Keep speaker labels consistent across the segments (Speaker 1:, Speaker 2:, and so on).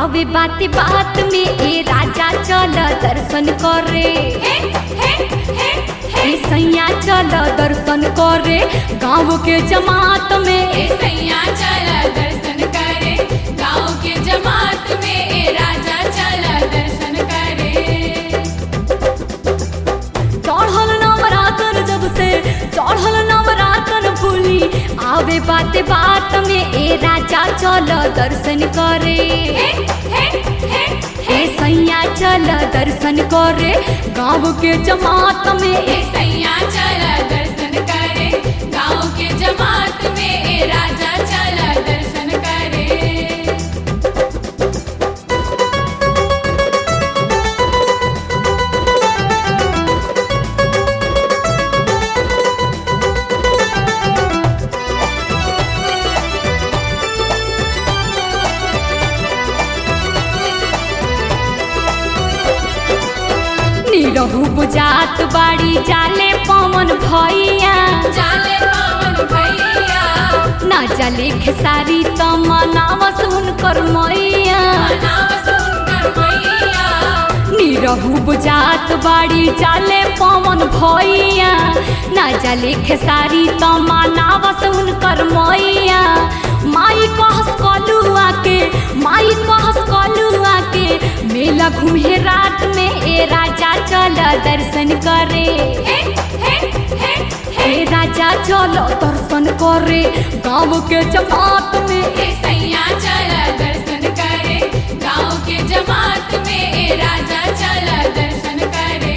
Speaker 1: आवे बात बात में ए राजा चल दर्शन करे
Speaker 2: हे हे हे हे
Speaker 1: ए सैया चल दर्शन करे गाँव के जमात में
Speaker 2: ए सैया चल दर्शन करे गाँव के जमात में ए राजा चल दर्शन करे
Speaker 1: चढ़ल नवरातन जब से चढ़ल नवरातन भूली आवे बात बात में ए राजा चल दर्शन करे
Speaker 2: हे हे हे
Speaker 1: ए सैया चल दर्शन करे गाँव के जमात में
Speaker 2: ए
Speaker 1: ए
Speaker 2: सैया चल दर्शन करे गाँव के जमात में ए राजा चल दर्शन करे
Speaker 1: निरहु बुझात बाड़ी जाले पवन भैया
Speaker 2: जाले पवन भैया
Speaker 1: ना जाले खेसारी त मनावस हुनकर मैया
Speaker 2: नाम सुनकर मैया
Speaker 1: निरहु बुझात बाड़ी जाले पवन भैया ना जाले खेसारी त मनावस हुनकर मैया माई कहस कलुआ के माई कहस कलुआ के मेला घूमे रात में ए राजा चल दर्शन करे
Speaker 2: हे हे हे
Speaker 1: ए राजा चलो दर्शन करे गाँव के जमात में
Speaker 2: ए सैया चल दर्शन करे गाँव के जमात में ए राजा चल दर्शन करे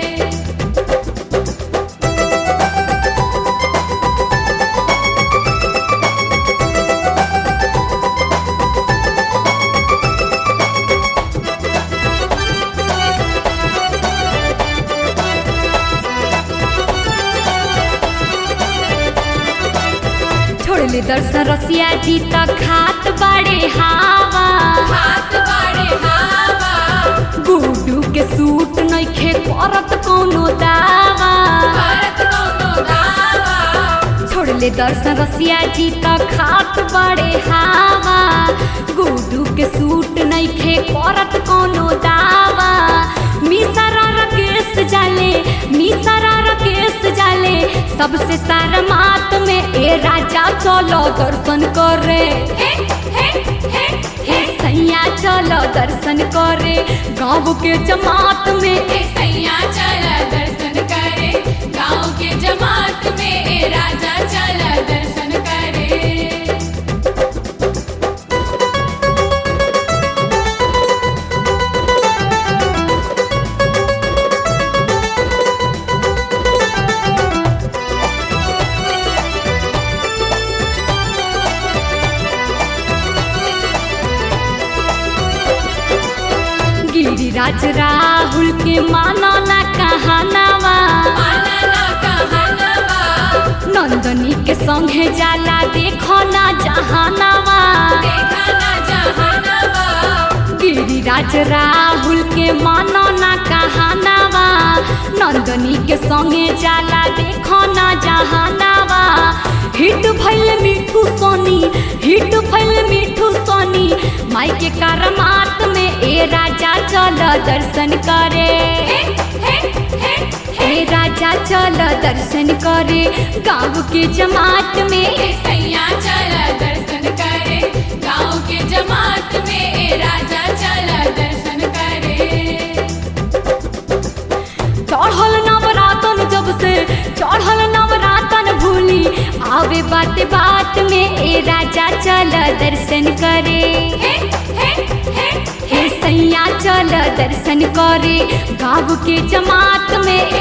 Speaker 1: छोड़ले दर्शन रसिया जी त खात बाड़े हावा
Speaker 2: हाथ बाड़े हावा
Speaker 1: गुडू के सूट नइखे करत कोनो दावा
Speaker 2: भारत कौनो दावा
Speaker 1: छोड़ले दर्शन रसिया जी त खात बाड़े हावा गुडू के सूट नइखे करत कोनो दावा मिसरा रकेश जाले मिसरा रकेश जाले सबसे सारा मात में ए राजा चलो दर्शन करे
Speaker 2: हे हे हे
Speaker 1: हे सैया चलो दर्शन करे गाँव के जमात में
Speaker 2: ए सैया चल दर्शन करे गाँव के जमात में ए राजा चल दर्शन करे
Speaker 1: गिरिराज राहुल के मानो ना कहानावा
Speaker 2: आनना कहनवा
Speaker 1: नंदनी के संगे जाला देखो ना जहानावा
Speaker 2: देखा ना जहानवा
Speaker 1: गिरिराज राहुल के मानो ना कहानावा नंदनी के संगे जाला देखो ना जहानावा हिट भइल मिठू सोनी हिट भइल मिठू सोनी माई के करमात में ए राजा चल दर्शन करे
Speaker 2: हे हे हे
Speaker 1: ए राजा चल दर्शन करे गाँव के जमात में
Speaker 2: ए सैया चल दर्शन करे गाँव के जमात में ए राजा चल दर्शन करे
Speaker 1: चढ़ल नवरातन जब से चढ़ल नवरातन भूली आवे बात बात में ए राजा चल दर्शन करे
Speaker 2: हे हे हे
Speaker 1: हे सैया चल दर्शन करे गाँव के जमात में